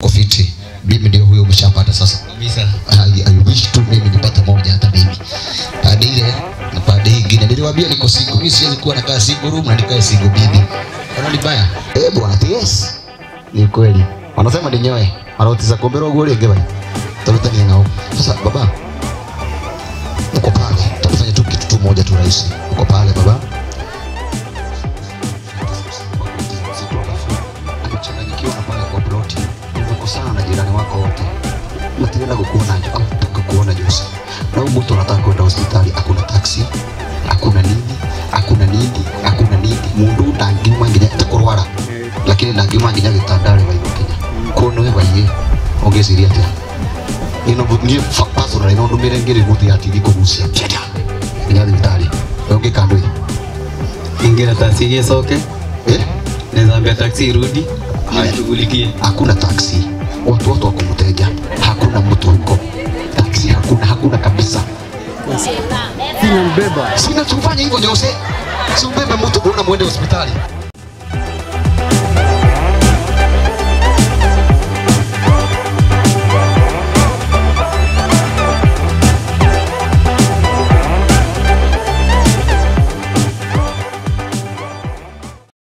kofiti mimi ndio huyo umeshapata sasa kabisa I, I wish tu mimi nipate moja hata mimi baada ile na baada hii ingine niliwaambia niko single mimi siwezi kuwa nakaa single room na nikae single bibi unaona libaya eh bwana yes ni kweli wanasema ni nyoe anaotiza kombero goli ngeba tafuta ni ngao sasa baba uko pale tutafanya tu kitu tu moja tu rahisi uko pale baba kuchanganyikiwa na pale kwa ploti umekosana na jirani wako wote matirenda kukuona jo au kukuona Jose na huyu mtu anataka kwenda hospitali hakuna taxi hakuna nini hakuna nini hakuna nini mundu ndangiuma nginya takurwara lakini ndangiuma nginya gitandare baigo kinya kono we baige ongeciria atia ino ngie personally no ndumire ngiri muti atiri kugucia kenda nginya thibitari onge kandoi ingira taksi igicoke eh nezambia taksi irudi nishughulikie hakuna taksi watu wote wako mteja hakuna mtu huko taksi hakuna hakuna kabisa Sina mbeba. sina tufanye hivyo Jose si ubebe mtu una mwende hospitali